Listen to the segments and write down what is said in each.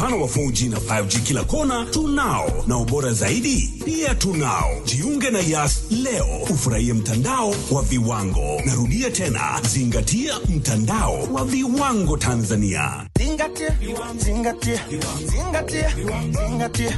upana wa 4G na 5G kila kona tunao, na ubora zaidi pia tunao. Jiunge na Yas leo ufurahie mtandao wa viwango. Narudia tena, zingatia mtandao wa viwango Tanzania. Zingatia, zingatia, zingatia, zingatia.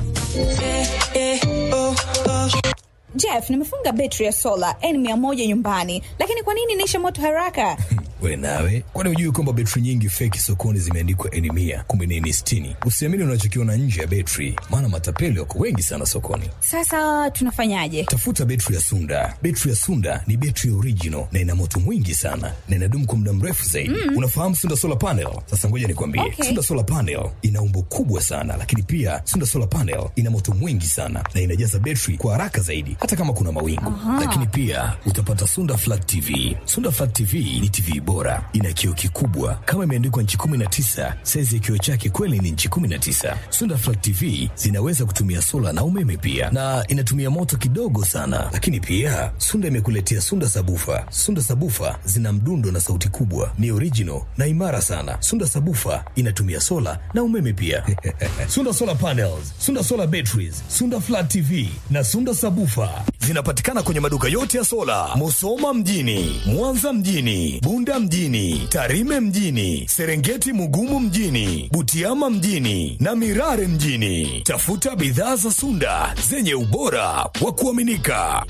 Jeff, nimefunga betri ya sola N100 nyumbani, lakini kwa nini inaisha moto haraka? We nawe, kwani hujui kwamba betri nyingi feki sokoni zimeandikwa N mia kumbe ni N sitini? Usiamini unachokiona nje ya betri, maana matapeli wako wengi sana sokoni. Sasa tunafanyaje? Tafuta betri ya Sunda. Betri ya Sunda ni betri original na ina moto mwingi sana na inadumu kwa muda mrefu zaidi. Mm. Unafahamu Sunda solar panel? Sasa ngoja nikwambie, Okay. Sunda solar panel ina umbo kubwa sana, lakini pia Sunda solar panel ina moto mwingi sana na inajaza betri kwa haraka zaidi, hata kama kuna mawingu. Lakini pia utapata Sunda flat TV. Sunda flat TV ni TV bora, ina kioo kikubwa kama imeandikwa nchi 19. Saizi ya kioo chake kweli ni nchi 19. Sunda flat TV zinaweza kutumia sola na umeme pia, na inatumia moto kidogo sana. Lakini pia Sunda imekuletea Sunda sabufa. Sunda sabufa zina mdundo na sauti kubwa, ni original na imara sana. Sunda sabufa inatumia sola na umeme pia. Sunda solar panels, Sunda solar batteries, Sunda flat TV na Sunda sabufa zinapatikana kwenye maduka yote ya sola, Musoma mjini, Mwanza mjini, Bunda mjini, Tarime mjini, Serengeti Mugumu mjini, Butiama mjini na Mirare mjini. Tafuta bidhaa za Sunda zenye ubora wa kuaminika.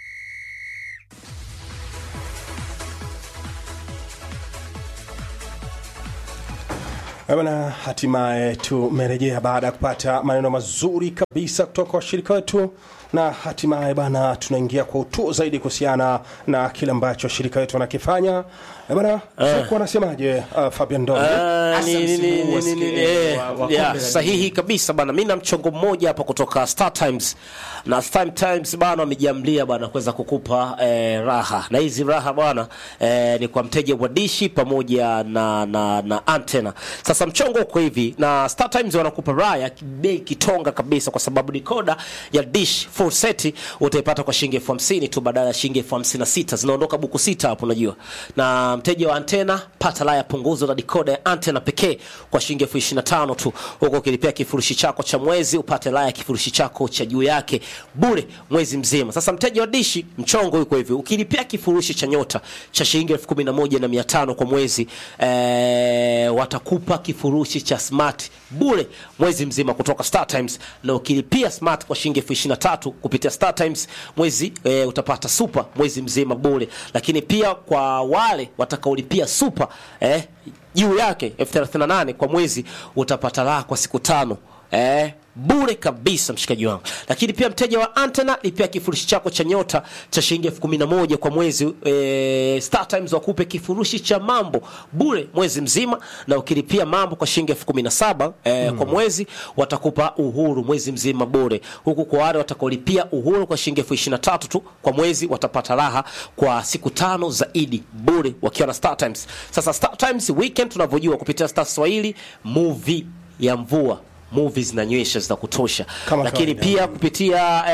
Eh Bwana, hatimaye tumerejea baada ya kupata maneno mazuri kabisa kutoka kwa washirika wetu, na hatimaye bana, tunaingia kwa utuo zaidi kuhusiana na kile ambacho washirika wetu wanakifanya. Eh Bwana, uh, wanasemaje uh, Fabian Ndoni? Ah, Hasa ni- ni- msimu ni- huu wa ni- ni- skeli eh, wa- wa kombe ya, la dunia. sahihi kabisa bana mi na mchongo mmoja hapa kutoka Star Times na Star Times bana wamejiamlia bana kuweza kukupa eh, raha na hizi raha bana eh, ni kwa mteja wa dishi pamoja na, na, na antena sasa mchongo uko hivi na Star Times wanakupa raha ya bei kitonga kabisa kwa sababu dikoda ya dish full set utaipata kwa shilingi elfu hamsini tu badala ya shilingi elfu hamsini na sita zinaondoka buku sita hapo unajua na mteja wa antena pata la ya punguzo la dikoda ya antena pekee kwa shilingi elfu ishirini na tano tu huko ukilipia kifurushi chako cha mwezi upate la ya kifurushi chako cha juu yake bure mwezi mzima sasa mteja wa dishi mchongo yuko hivi ukilipia kifurushi cha nyota cha shilingi elfu kumi na moja na mia tano kwa mwezi eh, watakupa kifurushi cha smart bure mwezi mzima kutoka Star Times na ukilipia smart kwa shilingi elfu ishirini na tatu kupitia Star Times mwezi eh, utapata super mwezi mzima bure lakini pia kwa wale watakaolipia super eh, juu yake elfu thelathini na nane kwa mwezi utapata raha kwa siku tano eh, bure kabisa mshikaji wangu lakini pia mteja wa antena lipia kifurushi chako cha nyota cha shilingi elfu kumi na moja kwa mwezi e, Star Times wakupe kifurushi cha mambo bure mwezi mzima na ukilipia mambo kwa shilingi elfu kumi na saba e, kwa mwezi watakupa uhuru mwezi mzima bure huku kwa wale watakaolipia uhuru kwa shilingi elfu ishirini na tatu tu kwa mwezi watapata raha kwa siku tano zaidi bure wakiwa na Star Times sasa Star Times weekend tunavyojua kupitia Star Swahili movie ya mvua movies zinanyesha za kutosha Kama lakini kawaida. pia kupitia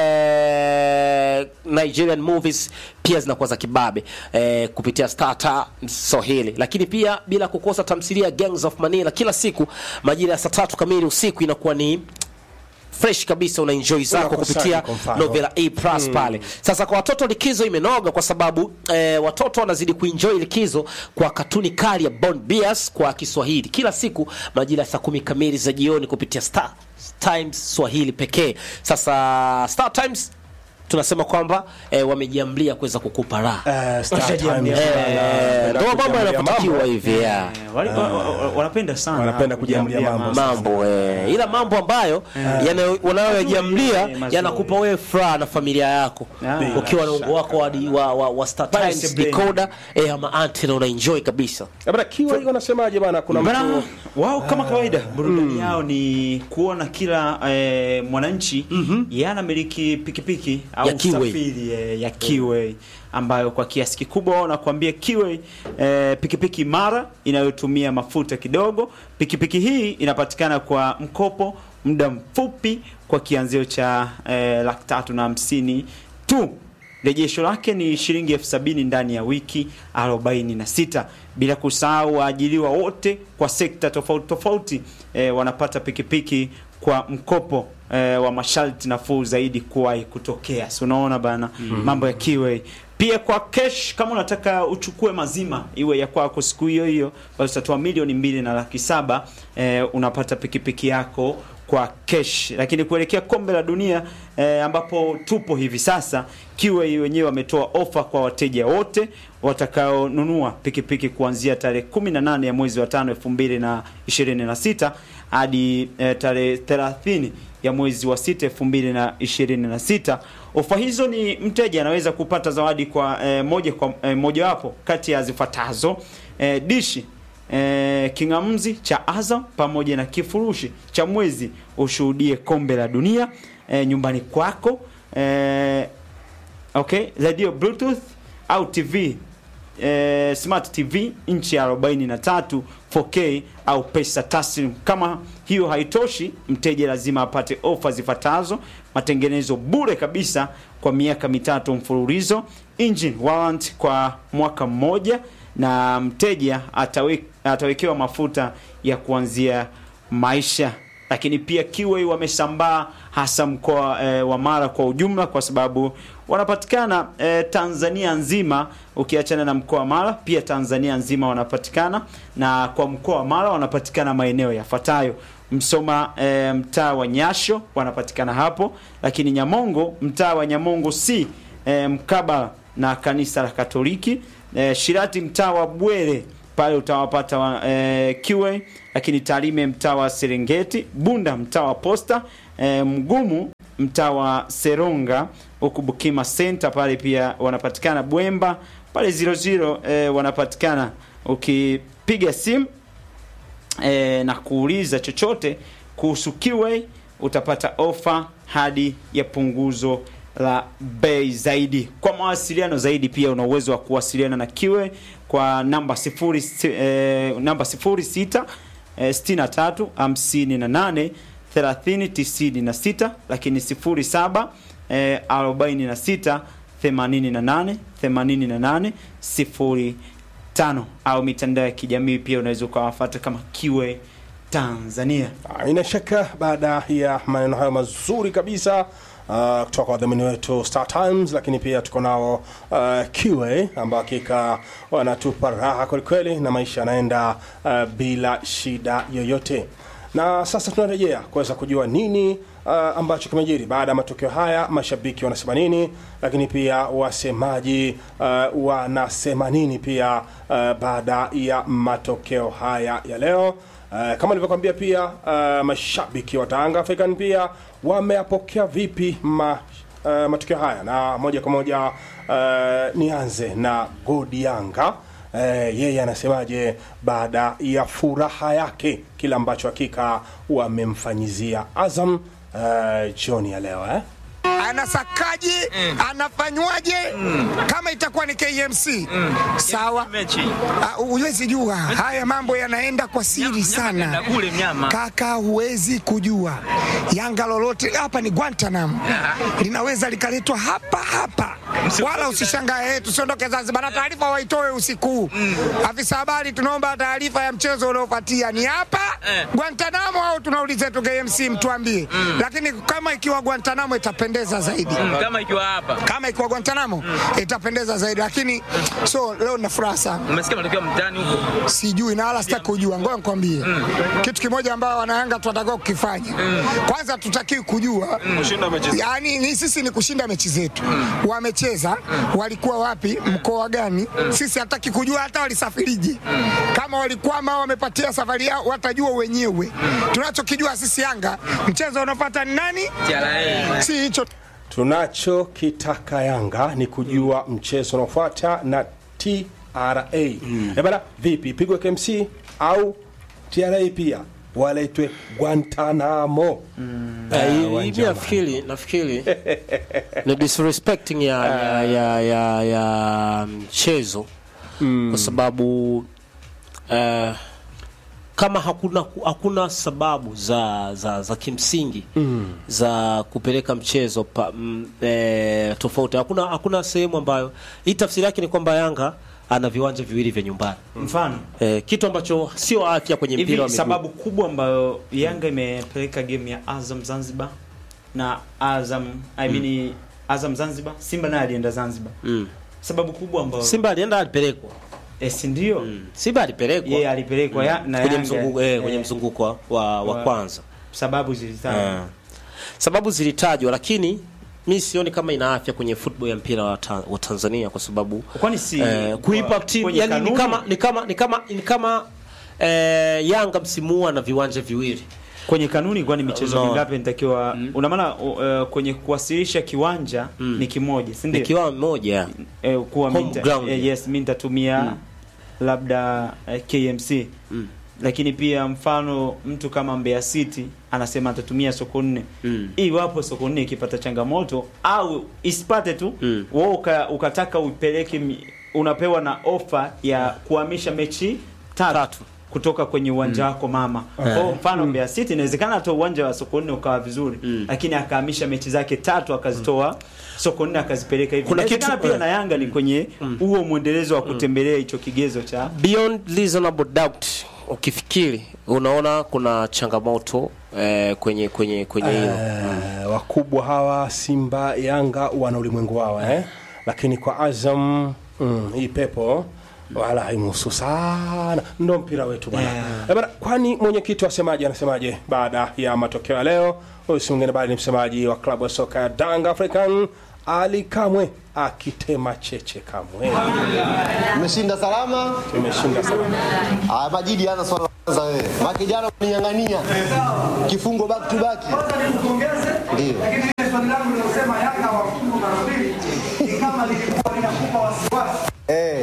eh, Nigerian movies pia zinakuwa za kibabe eh, kupitia Starta Swahili, lakini pia bila kukosa tamthilia Gangs of Manila kila siku majira ya saa tatu kamili usiku inakuwa ni fresh kabisa una enjoy zako Unakosaje kupitia kwa mfano? Novela A Plus pale. Sasa kwa watoto likizo imenoga kwa sababu eh, watoto wanazidi kuenjoy likizo kwa katuni kali ya Bond Bears kwa Kiswahili kila siku majira ya saa kumi kamili za jioni kupitia Star Times Swahili pekee. Sasa Star Times tunasema kwamba eh, wamejiamlia kuweza kukupa raha Eh, Star Washajiambia Times, kwamba, bana, Eh, ndio mambo kujiamulia yanapotakiwa mambo. hivi ya Eh, wali- wa- wa- wa- wanapenda sana Wanapenda kujiamulia mambo. mambo eh, ila mambo ambayo yana- wanayoyajiamlia Mazuri, mazuri. yanakupa wewe furaha na familia yako Ah. ukiwa na ungo wako wa, wa, wa, wa Star Pale Times sebleni. decoder eh, ama antena una enjoy kabisa Eh bwana, kiwa hiyo anasemaje bana? Kuna Bana, mtu wao kama kawaida burudani yao ni kuona kila eh, mwananchi yeye anamiliki pikipiki au Ya Kiway. usafiri eh, ya Kiway ambayo kwa kiasi kikubwa wanakuambia Kiway eh, pikipiki imara inayotumia mafuta kidogo. Pikipiki hii inapatikana kwa mkopo muda mfupi kwa kianzio cha eh, laki tatu na hamsini tu rejesho lake ni shilingi elfu sabini ndani ya wiki 46 bila kusahau waajiriwa wote kwa sekta tofauti tofauti e, wanapata pikipiki kwa mkopo e, wa masharti nafuu zaidi kuwahi kutokea si unaona bana mambo ya kiwe pia kwa cash kama unataka uchukue mazima iwe ya kwako siku hiyo hiyo basi utatoa milioni mbili na laki saba e, unapata pikipiki yako kwa cash lakini kuelekea kombe la dunia eh, ambapo tupo hivi sasa kiwe wenyewe wametoa ofa kwa wateja wote watakaonunua pikipiki kuanzia tarehe 18 ya mwezi wa tano 2026 hadi eh, tarehe 30 ya mwezi wa sita 2026 ofa hizo ni mteja anaweza kupata zawadi kwa eh, moja kwa eh, mojawapo kati ya zifuatazo eh, dishi eh, kingamzi cha Azam pamoja na kifurushi cha mwezi ushuhudie kombe la dunia eh, nyumbani kwako eh, okay radio bluetooth au tv eh, smart tv inchi ya 43 4k au pesa taslim kama hiyo haitoshi mteja lazima apate ofa zifuatazo matengenezo bure kabisa kwa miaka mitatu mfululizo engine warrant kwa mwaka mmoja na mteja atawe, atawekewa mafuta ya kuanzia maisha lakini pia kiwe wamesambaa hasa mkoa e, wa Mara kwa ujumla kwa sababu wanapatikana e, Tanzania nzima ukiachana na mkoa wa Mara pia Tanzania nzima wanapatikana na kwa mkoa wa Mara wanapatikana maeneo yafuatayo Msoma e, mtaa wa Nyasho wanapatikana hapo lakini Nyamongo mtaa wa Nyamongo si e, mkabala na kanisa la Katoliki e, Shirati mtaa wa Bwere pale utawapata wa, e, QA lakini Tarime mtaa wa Serengeti, Bunda mtaa wa Posta, e, Mgumu mtaa wa Seronga, huku Bukima Center pale pia wanapatikana Bwemba pale 00 e, wanapatikana ukipiga simu e, na kuuliza chochote kuhusu QA utapata ofa hadi ya punguzo la bei zaidi. Kwa mawasiliano zaidi pia una uwezo wa kuwasiliana na Kiwe kwa namba sifuri, eh, namba 06 eh, 63 58 30 96 lakini 07 eh, 46 88 88 05 au mitandao ya kijamii pia unaweza ukawafuata kama Kiwe Tanzania. Haina shaka baada ya maneno hayo mazuri kabisa uh, kutoka kwa wadhamini wetu Star Times, lakini pia tuko nao uh, Kiwe ambao hakika wanatupa raha kwelikweli na maisha yanaenda uh, bila shida yoyote. Na sasa tunarejea kuweza kujua nini uh, ambacho kimejiri baada ya matokeo haya, mashabiki wanasema nini, lakini pia wasemaji uh, wanasema nini pia uh, baada ya matokeo haya ya leo. Uh, kama nilivyokwambia pia uh, mashabiki wa Tanga African pia wameyapokea vipi ma, uh, matokeo haya, na moja kwa moja uh, nianze na Godi Yanga. Uh, yeye anasemaje baada ya furaha yake kile ambacho hakika wamemfanyizia Azam uh, jioni ya leo eh? anasakaje anafanywaje kama itakuwa ni KMC sawa Ah, huwezi jua haya mambo yanaenda kwa siri sana kaka huwezi kujua yanga lolote hapa ni Guantanamo linaweza likaletwa hapa hapa wala usishangae eh, tusiondoke Zanzibar na taarifa waitoe usiku huu afisa habari tunaomba taarifa ya mchezo unaofuatia ni hapa Guantanamo au tunauliza tu KMC mtuambie lakini kama ikiwa Guantanamo itapendeza zaidi kama ikiwa hapa kama ikiwa Guantanamo itapendeza zaidi, lakini so leo nina furaha sana, umesikia matokeo mtaani huko sijui na wala sitaki kujua. Ngoja nikwambie kitu kimoja ambao wanayanga tunatakiwa kukifanya. Kwanza tutakiwi kujua yani, ni sisi ni kushinda mechi zetu. Wamecheza walikuwa wapi, mkoa gani, sisi hataki kujua hata walisafirije. Kama walikwama au wamepatia safari yao, watajua wenyewe. Tunachokijua sisi Yanga, mchezo unaofuata ni nani, TRA si hicho tunachokitaka Yanga ni kujua mchezo unaofuata na TRA. Mm. Bana, vipi pigwe KMC au TRA pia waletwe Guantanamo? Eh, Ah, hivi uwanja wa nafikiri nafikiri ni disrespecting ya, ya, ya, ya, ya mchezo kwa sababu eh, kama hakuna hakuna sababu za za, za kimsingi mm. za kupeleka mchezo pa, mm, e, tofauti hakuna hakuna sehemu ambayo hii tafsiri yake ni kwamba Yanga ana viwanja viwili vya nyumbani mfano e, kitu ambacho sio afya kwenye mpira hivi wa miguu sababu kubwa ambayo Yanga imepeleka game ya Azam Zanzibar na Azam I mean Azam Zanzibar Simba naye alienda Zanzibar mm. sababu kubwa ambayo Simba alienda alipelekwa eh, si ndio mm. Simba alipelekwa yeye alipelekwa ya, na kwenye Yanga, mzunguko eh, kwenye eh, mzunguko wa, wa, wa wa- kwanza sababu zilitajwa Ah. sababu zilitajwa lakini mi sioni kama ina afya kwenye football ya mpira wa, ta, wa Tanzania kwa sababu kwani si eh, kuipa kwa- timu kwenye yani ni kanuni? kama ni kama ni kama ni kama eh, Yanga msimu huu ana viwanja viwili kwenye kanuni kwani michezo No. mingapi inatakiwa una maana uh, kwenye kuwasilisha kiwanja ni kimoja si ndio nikiwa mmoja eh, kuwa Home minta, ground. eh, yes mi nitatumia labda eh, KMC Mm. lakini pia mfano mtu kama Mbeya City anasema atatumia soko nne Mm. iwapo soko nne ikipata changamoto au isipate tu Mm. wewe uka, ukataka uipeleke mi- unapewa na ofa ya kuhamisha mechi tatu, Tatu. kutoka kwenye uwanja wako mama kwa hiyo mfano Mbeya City inawezekana hata uwanja wa soko nne ukawa vizuri Mm. lakini akahamisha mechi zake tatu akazitoa soko nne akazipeleka hivi Kuna Inawezekana kitu- pia eh. na Yanga ni kwenye huo mwendelezo wa kutembelea hicho kigezo cha beyond reasonable doubt ukifikiri unaona kuna changamoto eh, kwenye kwenye kwenye hilo Eh, wakubwa hawa Simba, Yanga wana ulimwengu wao eh? Lakini kwa Azam mm, hii pepo wala haimuhusu sana, ndo mpira wetu bwana. Eh, bwana, kwani mwenyekiti wasemaje, anasemaje baada ya matokeo ya leo? Huyu si mwingine bali ni msemaji wa klabu ya soka ya Danga African Ali Kamwe akitema cheche Kamwe. Umeshinda salama. Tumeshinda salama. Haya, Majidi anza swala la kwanza wewe. Maki jana uninyang'ania kifungo back to back. Ndio. Eh.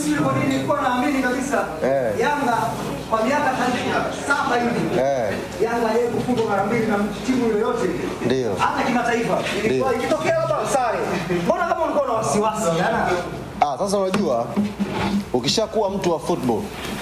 Eh. Yanga kwa miaka saba hivi Eh. Yanga yeye kufungwa mara mbili na timu yoyote Ndio. hata kimataifa ilikuwa Ndio. ikitokea labda sare. Mbona kama ulikuwa na wasiwasi yana Ah, sasa unajua ukishakuwa mtu wa football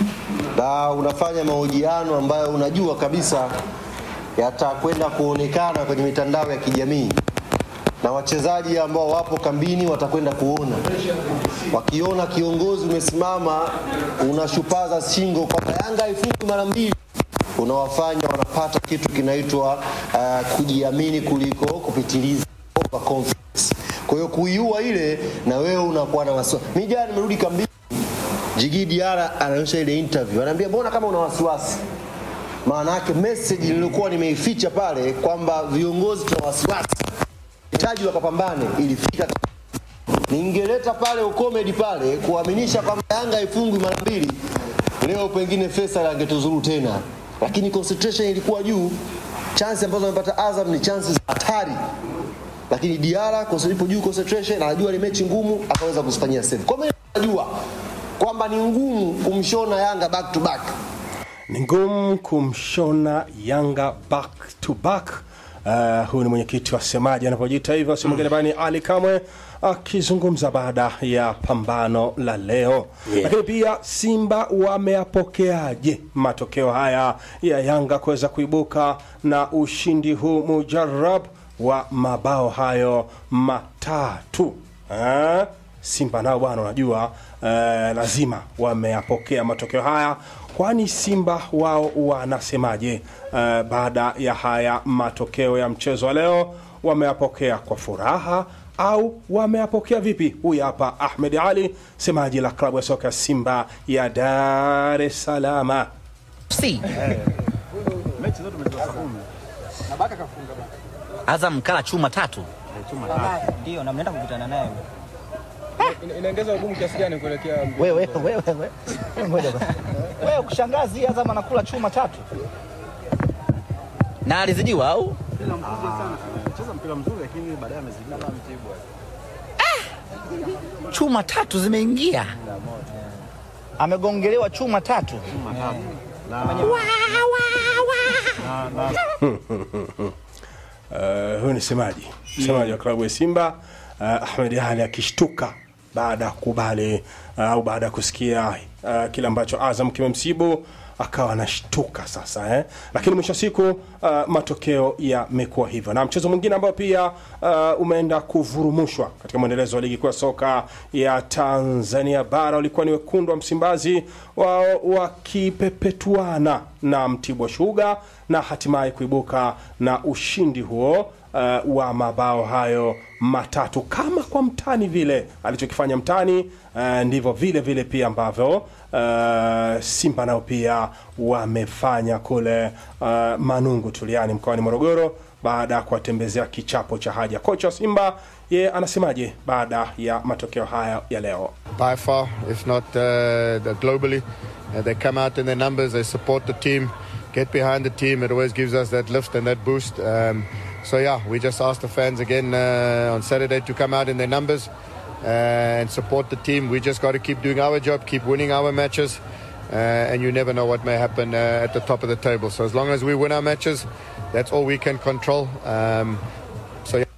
na unafanya mahojiano ambayo unajua kabisa yatakwenda kuonekana kwenye mitandao ya kijamii na wachezaji ambao wapo kambini watakwenda kuona, wakiona kiongozi umesimama unashupaza shingo kwamba Yanga haifungi mara mbili, unawafanya wanapata kitu kinaitwa uh, kujiamini kuliko kupitiliza overconfidence. Kwa hiyo kuiua ile na wewe unakuwa na wasiwasi. Mimi jana nimerudi kambini, Jigi Diarra anaonyesha ile interview, anaambia mbona kama una wasiwasi maana yake message nilikuwa nimeificha pale kwamba viongozi tuna wasiwasi, hitaji wakapambane, ilifika. Ningeleta pale ukomedi pale kuaminisha kwamba Yanga haifungwi mara mbili, leo pengine Faisal angetuzuru tena, lakini concentration ilikuwa juu. Chance ambazo amepata Azam ni chances za hatari, lakini Diarra kwa sababu ipo juu concentration, anajua ni mechi ngumu, akaweza kuzifanyia save. Kwa mimi najua kwamba ni ngumu kumshona Yanga back to back ni ngumu kumshona Yanga back to back. Uh, huyu ni mwenyekiti wa semaji anapojiita hivyo, si mwingine bali ni Ali Kamwe akizungumza baada ya pambano la leo Yeah. lakini pia Simba wameyapokeaje matokeo haya ya Yanga kuweza kuibuka na ushindi huu mujarab wa mabao hayo matatu eh? Simba nao bwana, unajua eh, lazima wameyapokea matokeo haya, kwani Simba wao wanasemaje eh, baada ya haya matokeo ya mchezo wa leo? Wameyapokea kwa furaha au wameyapokea vipi? Huyu hapa Ahmed Ali, semaji la klabu ya soka ya Simba ya Dar es Salaam. Azam kala chuma tatu. ndio na mnaenda kukutana naye inaongeza ugumu kiasi gani kuelekea Wewe wewe wewe. Ngoja basi. wewe kushangazi Azam anakula chuma tatu Na alizidiwa au? Chuma tatu zimeingia. amegongelewa chuma tatu Uh, huyu ni semaji semaji wa klabu ya Simba uh, Ahmed Ali akishtuka baada ya kukubali uh, au baada ya kusikia uh, kile ambacho Azam kimemsibu akawa anashtuka sasa eh? Lakini mwisho wa siku uh, matokeo yamekuwa hivyo, na mchezo mwingine ambao pia uh, umeenda kuvurumushwa katika mwendelezo wa ligi kuu ya soka ya Tanzania bara ulikuwa ni wekundu wa Msimbazi wao wakipepetuana na Mtibwa Sugar na hatimaye kuibuka na ushindi huo uh, wa mabao hayo matatu kama kwa mtani vile alichokifanya mtani uh, ndivyo vile vile pia ambavyo uh, Simba nao pia wamefanya kule uh, Manungu Tuliani mkoani Morogoro baada ya kuwatembezea kichapo cha haja. Kocha wa Simba ye anasemaje baada ya matokeo haya ya leo? by far, if not uh, the globally. Uh, they come out in their numbers, they support the team, get behind the team. It always gives us that lift and that boost. Um, so yeah, we just ask the fans again uh, on Saturday to come out in their numbers uh, and support the team. We just got to keep doing our job, keep winning our matches. Uh, and you never know what may happen uh, at the top of the table. So as long as we win our matches, that's all we can control. Um, so yeah.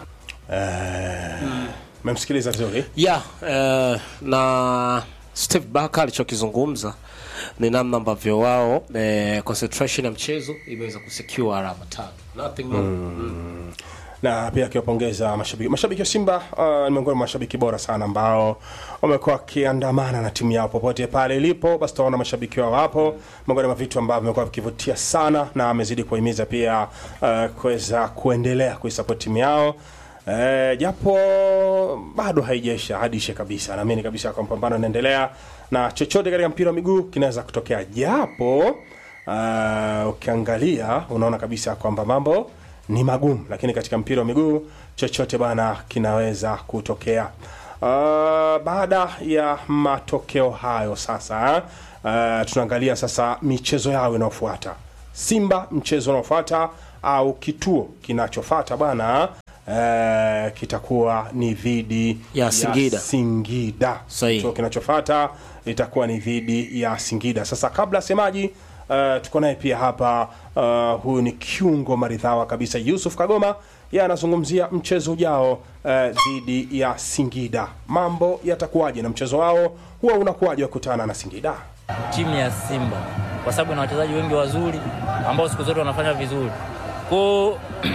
Memsikiliza vizuri yeah, uh, na Steve Barker alichokizungumza ni namna ambavyo wao eh, concentration ya mchezo imeweza kusecure alama tano nothing more mm. na pia akiwapongeza mashabiki mashabiki wa Simba uh, ni miongoni mwa mashabiki bora sana ambao wamekuwa wakiandamana na timu yao popote pale ilipo, basi tunaona mashabiki wao hapo, miongoni mwa vitu ambavyo vimekuwa vikivutia sana, na amezidi kuhimiza pia uh, kuweza kuendelea kuisupport timu yao Eh, japo bado haijaisha hadishe kabisa. Naamini kabisa kwa mpambano unaendelea na chochote katika mpira wa miguu kinaweza kutokea, japo uh, ukiangalia unaona kabisa kwamba mambo ni magumu, lakini katika mpira wa miguu chochote bana kinaweza kutokea. Uh, baada ya matokeo hayo sasa, uh, tunaangalia sasa michezo yao inayofuata. Simba mchezo unaofuata au kituo kinachofuata bwana eh, kitakuwa ni dhidi Ya Singida. Singida. Sahihi. So kinachofuata itakuwa ni dhidi ya Singida. Sasa kabla semaji uh, tuko naye pia hapa uh, huyu ni kiungo maridhawa kabisa Yusuf Kagoma yeye anazungumzia mchezo ujao uh, dhidi ya Singida. Mambo yatakuwaje na mchezo wao huwa unakuwaje wakutana na Singida? timu ya Simba kwa sababu ina wachezaji wengi wazuri ambao siku zote wanafanya vizuri. Kwa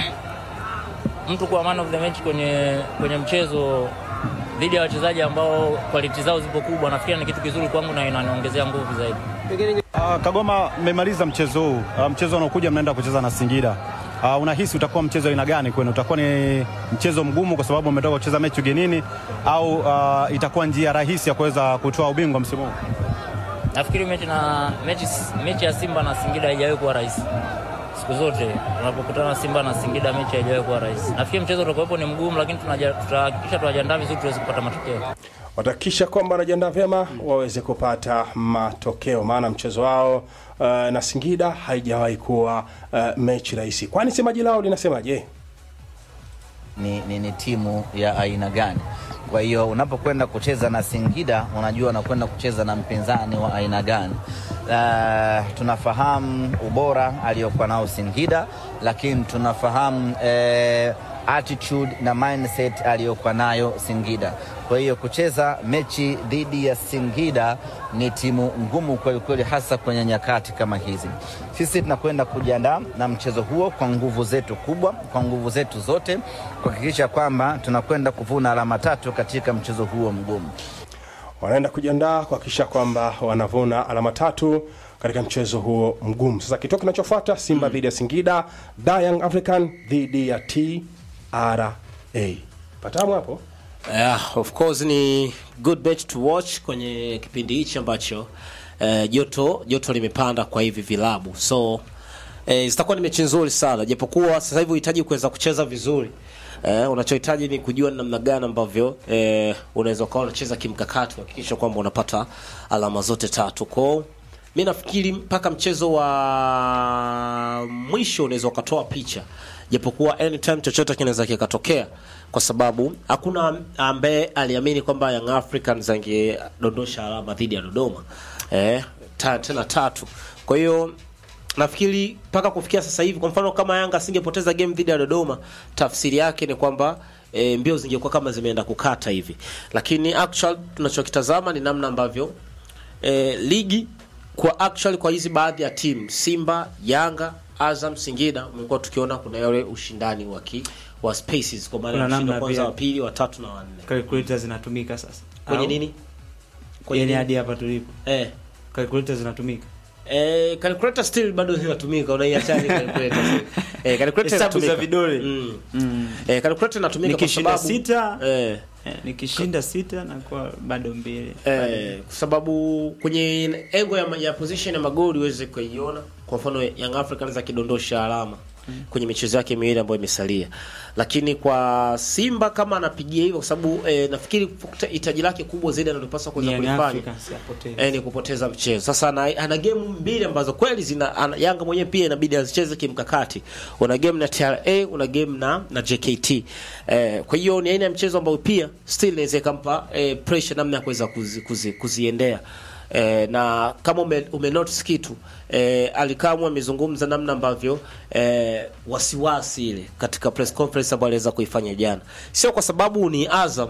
mtu kuwa man of the match kwenye, kwenye mchezo dhidi ya wachezaji ambao quality zao zipo kubwa, nafikiri ni kitu kizuri kwangu na inaniongezea nguvu zaidi. Uh, Kagoma, mmemaliza mchezo huu. Uh, mchezo unaokuja mnaenda kucheza na Singida. Uh, unahisi utakuwa mchezo aina gani kwenu? Utakuwa ni mchezo mgumu kwa sababu umetoka kucheza mechi ugenini au uh, itakuwa njia rahisi ya kuweza kutoa ubingwa msimu huu? Nafikiri mechi, na, mechi, mechi ya Simba na Singida haijawahi kuwa rahisi. Siku zote tunapokutana Simba na Singida mechi haijawahi kuwa rahisi. Nafikiri mchezo utakuwepo ni mgumu, lakini tunaja- tutahakikisha tunajiandaa vizuri tuweze kupata matokeo. watahakikisha kwamba wanajiandaa vyema waweze kupata matokeo, maana mchezo wao uh, na Singida haijawahi kuwa uh, mechi rahisi. Kwani semaji lao linasemaje? ni, ni, ni timu ya aina gani. Kwa hiyo unapokwenda kucheza na Singida unajua unakwenda kucheza na mpinzani wa aina gani. Uh, tunafahamu ubora aliyokuwa nao Singida, lakini tunafahamu eh, attitude na mindset aliyokuwa nayo Singida. Kwa hiyo kucheza mechi dhidi ya Singida ni timu ngumu kweli kweli, hasa kwenye nyakati kama hizi. Sisi tunakwenda kujiandaa na mchezo huo kwa nguvu zetu kubwa, kwa nguvu zetu zote, kuhakikisha kwamba tunakwenda kuvuna alama tatu katika mchezo huo mgumu. Wanaenda kujiandaa kuhakikisha kwamba wanavuna alama tatu katika mchezo huo mgumu. Sasa kituo kinachofuata Simba dhidi ya Singida, Da Young African dhidi ya TRA. Patamu hapo? Yeah, of course ni good match to watch kwenye kipindi hichi ambacho eh, joto joto limepanda kwa hivi vilabu so eh, zitakuwa ni mechi nzuri sana japokuwa sasa hivi uhitaji kuweza kucheza vizuri eh, unachohitaji ni kujua ni namna gani ambavyo eh, unaweza ukawa unacheza kimkakati kuhakikisha kwamba unapata alama zote tatu kwao mi nafikiri mpaka mchezo wa mwisho unaweza ukatoa picha japokuwa anytime chochote kinaweza kikatokea kwa sababu hakuna ambaye aliamini kwamba Young Africans angedondosha alama dhidi ya Dodoma eh, ta, tena tatu. Kwa hiyo nafikiri mpaka kufikia sasa hivi, kwa mfano kama Yanga asingepoteza game dhidi ya Dodoma, tafsiri yake ni kwamba e, mbio zingekuwa kama zimeenda kukata hivi, lakini actual tunachokitazama ni namna ambavyo e, ligi kwa actually kwa hizi baadhi ya timu Simba, Yanga, Azam, Singida umekuwa tukiona kuna yale ushindani wa ki, wa spaces kwa maana Kuna ya mshindi wa namna kwanza, pia. wa pili, wa tatu na wa nne. calculator zinatumika sasa Kwenye Au? nini? Kwenye yani nini? hadi hapa tulipo eh calculator zinatumika Eh, calculator still bado zinatumika, unaiachaje calculator? eh, calculator Hesabu za inatumika. vidole. Mm. mm. Eh, calculator inatumika kwa nikishinda sababu sita eh eh, nikishinda sita nakuwa bado mbili Eh, kwa sababu kwenye engo ya, ya position ya magoli uweze kuiona. Kwa mfano Young Africans akidondosha alama kwenye michezo yake miwili ambayo imesalia, lakini kwa Simba kama anapigia hivyo, kwa sababu eh, nafikiri hitaji lake kubwa zaidi analopaswa kuweza Young kulifanya Africans yapoteza. eh, ni kupoteza mchezo. Sasa ana, ana game mbili ambazo kweli zina ana, Yanga mwenyewe pia inabidi azicheze kimkakati. Una game na TRA, una game na na JKT. Eh, kwa hiyo ni aina ya mchezo ambao pia still inaweza ikampa eh, pressure namna ya kuweza kuzi, kuzi, kuziendea. Eh, na kama ume, ume notice kitu eh, Alikamwe amezungumza namna ambavyo eh, wasiwasi ile katika press conference ambayo aliweza kuifanya jana, sio kwa sababu ni Azam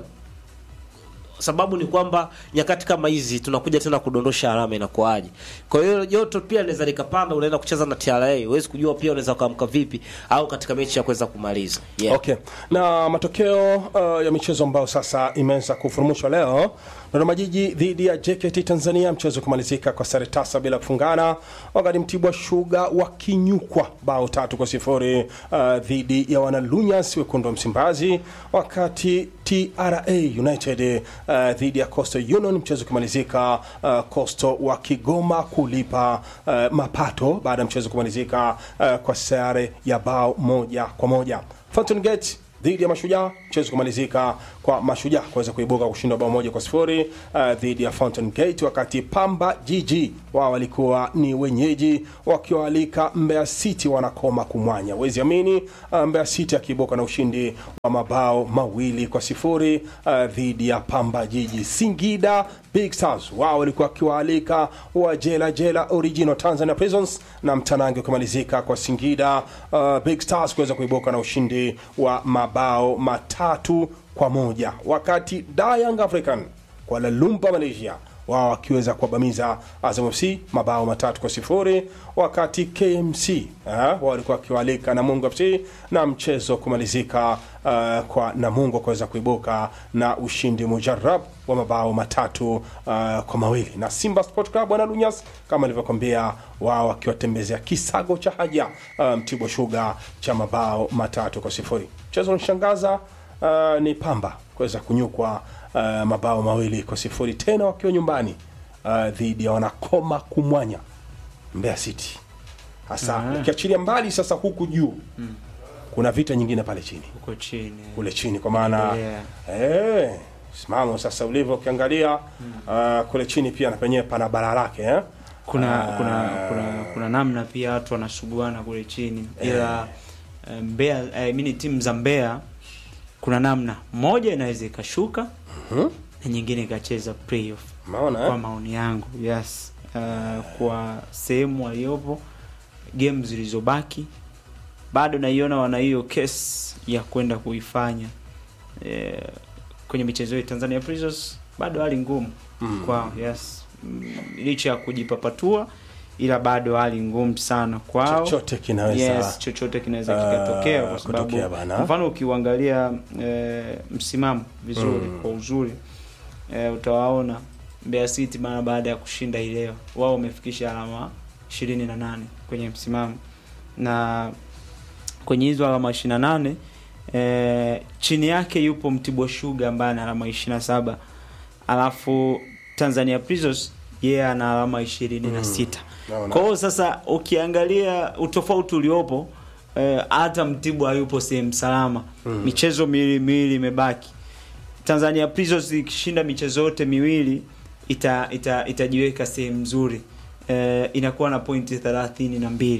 sababu ni kwamba nyakati kama hizi tunakuja tena kudondosha alama inakuaje. Kwa hiyo joto pia linaweza likapanda, unaenda kucheza na TRA, huwezi kujua pia unaweza kuamka vipi au katika mechi ya kuweza kumaliza. Yeah. Okay. Na matokeo uh, ya michezo ambayo sasa imeweza kufurumushwa leo, Dodoma Jiji dhidi ya JKT Tanzania, mchezo kumalizika kwa sare tasa bila kufungana, wakati Mtibwa Sugar wakinyukwa bao tatu kwa sifuri uh, dhidi ya wanalunyas wekundu wa Msimbazi, wakati TRA United uh, dhidi ya Coastal Union, mchezo kumalizika uh, Coastal wa Kigoma kulipa uh, mapato baada ya mchezo kumalizika uh, kwa sare ya bao moja kwa moja. Fountain Gate dhidi ya Mashujaa, mchezo kumalizika kwa Mashujaa kuweza kuibuka kushinda bao moja kwa sifuri uh, dhidi ya Fountain Gate, wakati Pamba Jiji wao walikuwa ni wenyeji wakiwaalika Mbeya City wanakoma kumwanya. Wezi amini uh, Mbeya City akiibuka na ushindi wa mabao mawili kwa sifuri uh, dhidi ya Pamba Jiji. Singida Big Stars wao walikuwa wakiwaalika wa Jela Jela Original Tanzania Prisons, na mtanange ukimalizika kwa Singida uh, Big Stars kuweza kuibuka na ushindi wa mabao matatu kwa moja, wakati Da Young African Kuala Lumpur Malaysia wao wakiweza kuwabamiza Azam FC mabao matatu kwa sifuri, wakati KMC eh, wao walikuwa wakiwaalika Namungo FC na mchezo kumalizika uh, kwa Namungo kuweza kuibuka na ushindi mujarab wa mabao matatu uh, kwa mawili, na Simba Sport Club wana Lunyas kama nilivyokwambia, wao wakiwatembezea kisago cha haja uh, Mtibwa Sugar cha mabao matatu kwa sifuri. Mchezo unishangaza uh, ni Pamba kuweza kunyukwa uh, mabao mawili kwa sifuri tena wakiwa nyumbani uh, dhidi ya wanakoma kumwanya Mbeya City hasa Ah. ukiachilia mbali sasa huku juu Mm. kuna vita nyingine pale chini huko chini kule chini kwa maana Yeah. eh, simamo sasa ulivyo ukiangalia uh, kule chini pia na penyewe pana bara lake eh? kuna, Ah, kuna kuna kuna namna pia watu wanasuguana kule chini ila eh, Mbeya eh, mini timu za Mbeya kuna namna moja inaweza ikashuka na nyingine ikacheza playoff Maona, eh? kwa maoni yangu yes uh, kwa sehemu waliopo game zilizobaki bado naiona wana hiyo kesi ya kwenda kuifanya eh, kwenye michezo yetu Tanzania Prisons bado hali ngumu Mm. kwao yes mm, licha ya kujipapatua ila bado hali ngumu sana kwao Chochote kinaweza- yes, chochote kinaweza Ah, kikatokea kwa sababu kutokea bana. mfano ukiuangalia eh, msimamo vizuri Mm. kwa uzuri eh, utawaona Mbeya City mara baada ya kushinda hii leo wao wamefikisha alama ishirini na nane kwenye msimamo na kwenye hizo alama ishirini na nane eh, chini yake yupo Mtibwa Sugar ambaye ana alama ishirini na saba alafu Tanzania Prisons yeye ana alama ishirini na sita Naona. kwa hiyo sasa ukiangalia utofauti uliopo eh, hata Mtibwa hayupo sehemu salama Mm. michezo miwili miwili imebaki Tanzania Prisons ikishinda michezo yote miwili ita, ita, itajiweka sehemu nzuri eh, inakuwa na pointi thelathini na mbili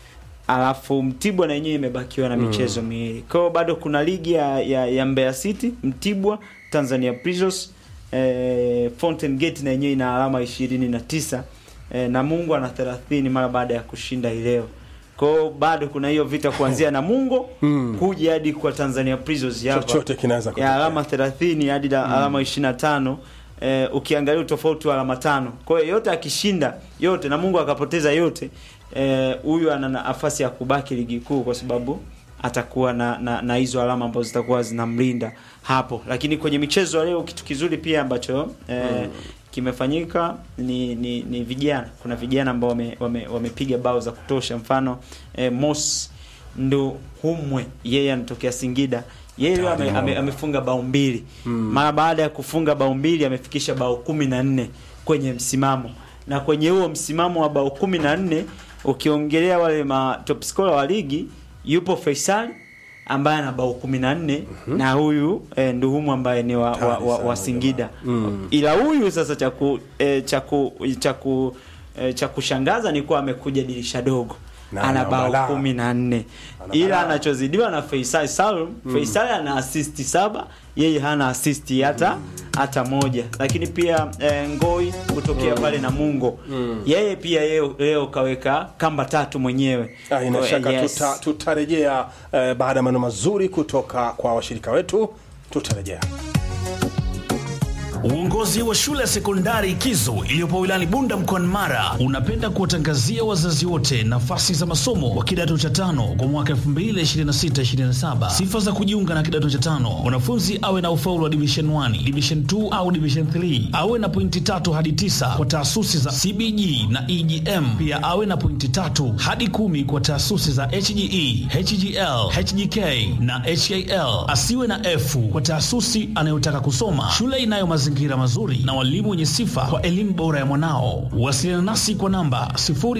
alafu Mtibwa na yenyewe imebakiwa na Mm. michezo miwili kwa hiyo bado kuna ligi ya, ya, ya Mbeya City Mtibwa Tanzania Prisons eh, Fountain Gate na yenyewe ina alama ishirini na tisa eh, Namungo ana thelathini mara baada ya kushinda hii leo kwa hiyo bado kuna hiyo vita kuanzia Namungo Mm. kuja hadi kwa Tanzania Prisons hapa Chochote kinaweza ya kutokea. alama 30 hadi da- alama 25 eh, ukiangalia utofauti wa alama tano. Kwa hiyo yote akishinda yote na Mungu akapoteza yote, eh, huyu ana nafasi ya kubaki ligi kuu kwa sababu atakuwa na, na, na hizo alama ambazo zitakuwa zinamlinda hapo. Lakini kwenye michezo ya leo kitu kizuri pia ambacho eh, Mm. kimefanyika ni, ni, ni vijana. Kuna vijana ambao wamepiga wame, wamepiga bao za kutosha, mfano eh, Mos ndo humwe yeye anatokea Singida yeye leo ame, ame, amefunga bao mbili mara baada ya kufunga bao mbili amefikisha bao kumi na nne kwenye msimamo na kwenye huo msimamo wa bao kumi na nne ukiongelea wale ma top scorer wa ligi yupo Faisal ambaye ana bao kumi na nne na huyu eh, Nduhumu ambaye ni wa, wa, wa, wa Singida Mm. ila huyu sasa cha ku eh, cha ku cha ku eh, cha kushangaza ni kuwa amekuja dirisha dogo Na ana ana bao balaa. kumi na nne Ana ila balaa. anachozidiwa na Faisal Salum Mm. Faisal ana assist saba yeye hana assist hata hata moja lakini pia eh, Ngoi kutokea Mm. pale na Mungo Mm. yeye pia yeye leo kaweka kamba tatu mwenyewe Ah, ina Kwa- shaka yes. tuta, tutarejea eh, baada ya maneno mazuri kutoka kwa washirika wetu tutarejea Uongozi wa shule ya sekondari Kizo iliyopo wilayani Bunda mkoani Mara unapenda kuwatangazia wazazi wote nafasi za masomo kwa kidato cha tano kwa mwaka 2026-2027. Sifa za kujiunga na kidato cha tano: mwanafunzi awe na ufaulu wa division 1, division 2 au division 3, awe na pointi tatu hadi tisa kwa taasisi za CBG na EGM, pia awe na pointi tatu hadi kumi kwa taasisi za HGE, HGL, HGK na HAL. Asiwe na F kwa taasisi anayotaka kusoma. Shule inayo mazingira mazuri na walimu wenye sifa kwa elimu bora ya mwanao. Wasiliana nasi kwa namba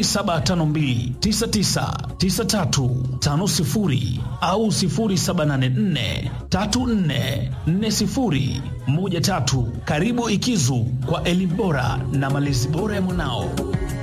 0752999350 au 0784344013. Karibu Ikizu kwa elimu bora na malezi bora ya mwanao.